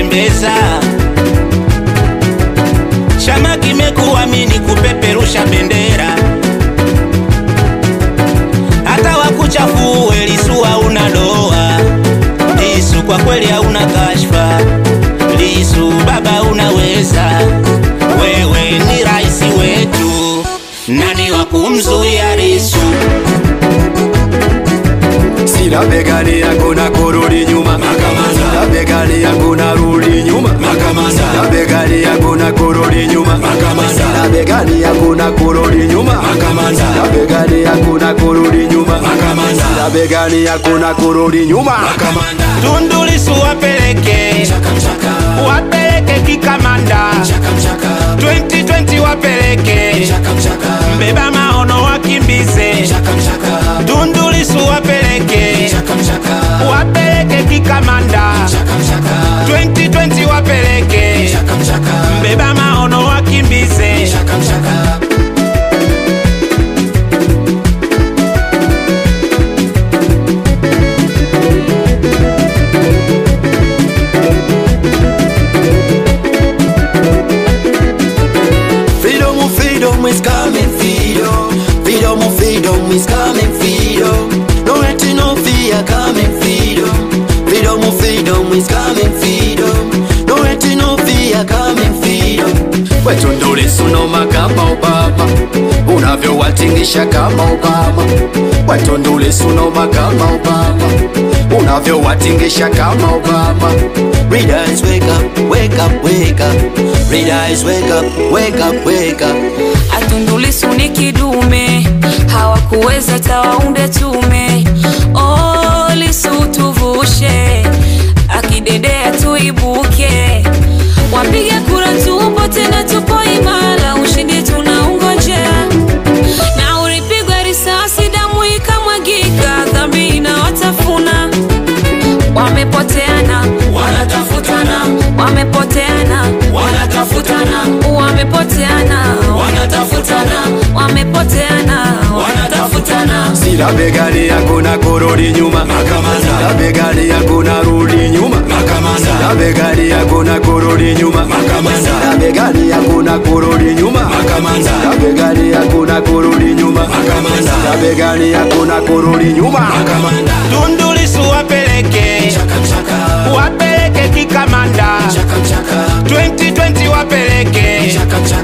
kutembeza. Chama kimekuamini kupeperusha bendera, hata wakuchafue Lisu hauna doa. Lisu kwa kweli hauna kashfa. Lisu baba unaweza, wewe ni rais wetu, nani wa kumzuia Lisu? Sina begani yangu na kurudi nyuma Sina begani yangu na rudi nyuma Sina begani yangu na kurudi nyuma Sina begani yangu na kurudi nyuma Sina begani yangu na kurudi nyuma Sina begani yangu na kurudi nyuma Tundu Lisu wapeleke, wapeleke kikamanda 2020 wapeleke, mbeba maono wakimbize. Tundu Lisu wapeleke, wapeleke kikamanda 2020 wapeleke, mbeba maono wakimbize. Freedom, freedom is coming, freedom. Freedom, freedom is coming, freedom. No waiting, no fear, coming, freedom. Freedom, freedom is coming, freedom. No waiting, no fear, coming, freedom. Wetundu Lissu noma kama Obama, unavyowatingisha kama Obama. Wetundu Lissu noma kama Obama, unavyowatingisha kama Obama. Readers wake up, wake up, wake up. Readers wake up, wake up, wake up. Tundu Lissu ni kidume, hawakuweza tawaunde tume. Oh, Lissu tuvushe, akidedea tuibuke, wapige kura tupo tena, tupo imara, ushindi tunaungojea. Na ulipigwa risasi, damu ikamwagika, dhambi inawatafuna. Wamepoteana, wanatafutana, wamepoteana, wanatafutana, wamepoteana, wanatafutana, wamepoteana, wanatafutana. Sina begani yangu na kurudi nyuma Sina begani yangu na rudi nyuma Sina begani yangu na kurudi nyuma Sina begani yangu na kurudi nyuma Sina begani yangu na kurudi nyuma Sina begani yangu na kurudi nyuma Tundu Lissu wapeleke, wapeleke kikamanda 2020 wapeleke,